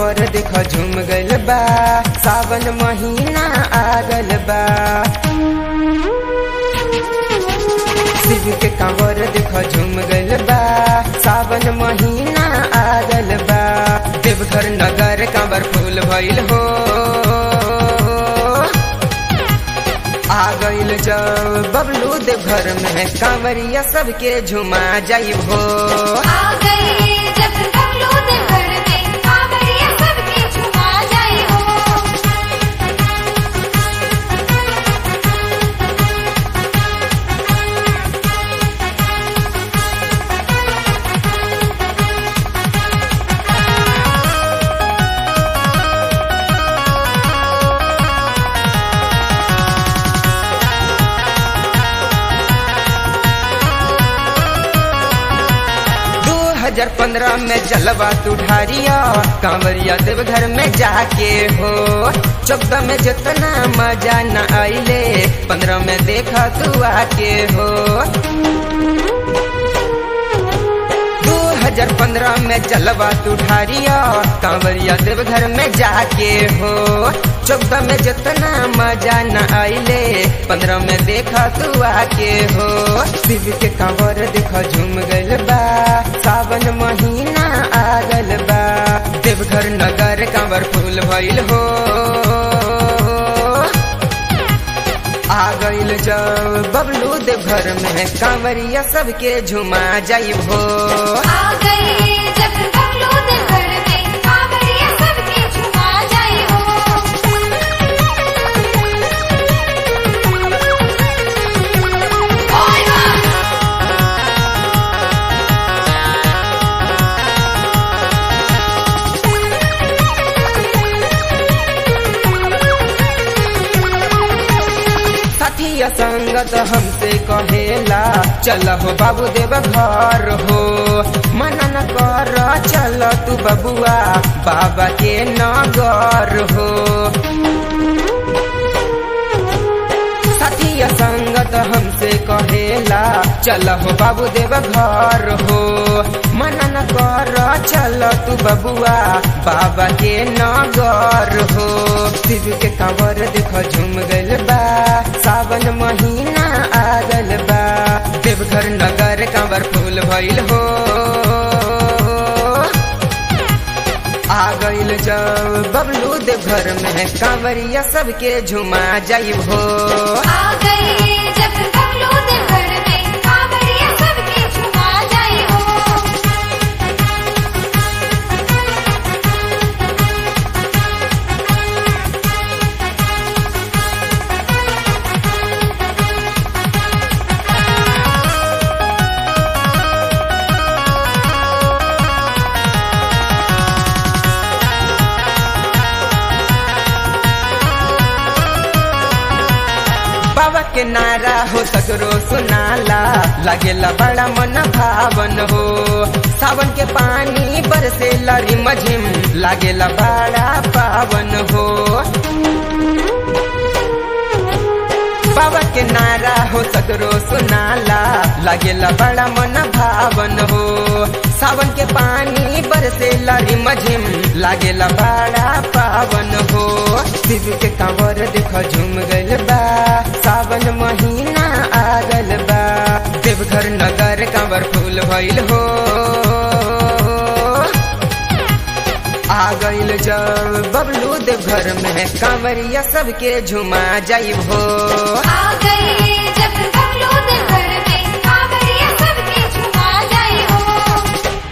कांवर देख झूम गइल बा सावन महीना आ गइल बा शिव के कांवर देख झूम गइल बा सावन महीना आ गइल बा देवघर नगर कांवर फूल भइल हो आ गइल जब बबलू देवघर में कांवरिया सबके झुमा जाई हो आ गए जब बबलू दे घर में कांवरिया सबके झुमा जाए हो दो हजार पंद्रह में जलवा तू ढारिया कांवरिया देवघर में जाके हो चौदह में जितना मजा न आइले पंद्रह में देखा तू आके हो दो हजार पंद्रह में जलवा तू ढारिया कांवरिया देवघर में जाके हो चौदह में जितना मजा न आइले पंद्रह में देखा तू आके हो शिव के कांवर देखा झूम गइल बा सावन महीना आ गइल बा देवघर नगर कांवर फूल भइल हो आ गइल जब बबलू देवघर में कांवरिया सबके झुमा जाई हो आ गए जब बबलू दे घर में कांवरिया सबके झुमा जाए हो ओए मां साथिया संगत हमसे कहेला चल हो बाबू देव घर हो मना न कर चल तू बबुआ बाबा के नगर हो साथिया संगत हमसे कहेला चल हो बाबू देव घर हो मना न कर चल तू बबुआ बाबा के नगर हो शिव के कांवर देख झूम गइल बा सावन महीना आ गइल बा देवघर नगर कांवर फूल भइल हो आ गइल जब बबलू देवघर में कांवरिया सबके झुमा जाई हो आ गए जब बबलू दे घर में कांवरिया सबके झुमा जाए हो बाबा के नारा हो सगरो सुनाला लागेला बड़ा मन भावन हो सावन के पानी बरसे लरी मझिम लागेला बड़ा पावन हो बाबा के नारा हो सगरो सुनाला लागेला बड़ा मन भावन हो सावन के पानी बरसे लरी मझिम लागेला बड़ा पावन हो शिव के कांवर देख झूम गइल बा सावन महीना आ गइल बा देवघर नगर कांवर फूल भइल हो आ गइल जब बबलू देवघर में कांवरिया सबके झुमा जाई हो आ गए जब